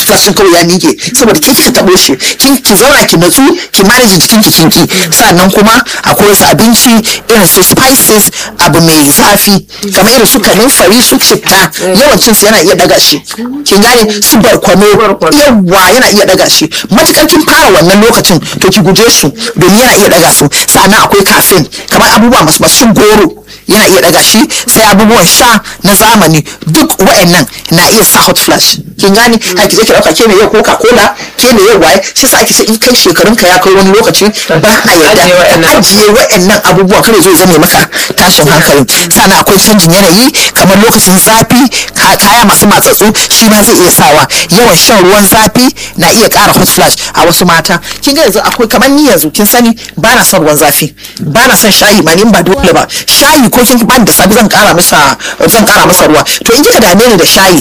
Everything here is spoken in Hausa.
flash din kawai ya nike saboda ke kika tabo shi kin ki zauna ki natsu ki manage jikin ki kinki sannan kuma akwai wasu abinci irin su spices abu mai zafi kamar irin su kanunfari su citta yawancin su yana iya daga shi kin gane su barkwano yawa yana iya daga shi matukar kin fara wannan lokacin to ki guje su domin yana iya daga su sannan akwai caffeine kamar abubuwa masu masu goro yana iya daga shi sai abubuwan sha na zamani duk wa'annan na iya sa hot flash kin gani a ki je ki dauka ke ne yau coca cola ke ne yau waye shi sa ake ce in kai shekarun ka ya kai wani lokaci ba a yarda ka ajiye wa'annan abubuwan kare zai zame maka tashin hankali sannan akwai canjin yanayi kamar lokacin zafi kaya masu matsatsu shi ma zai iya sawa yawan shan ruwan zafi na iya kara hot flash a wasu mata kin ga yanzu akwai kamar ni yanzu kin sani ba na son ruwan zafi ba na son shayi ma ni ba dole ba shayi ko kin bani da sabi zan kara masa zan kara masa ruwa to in kika dame ni da shayi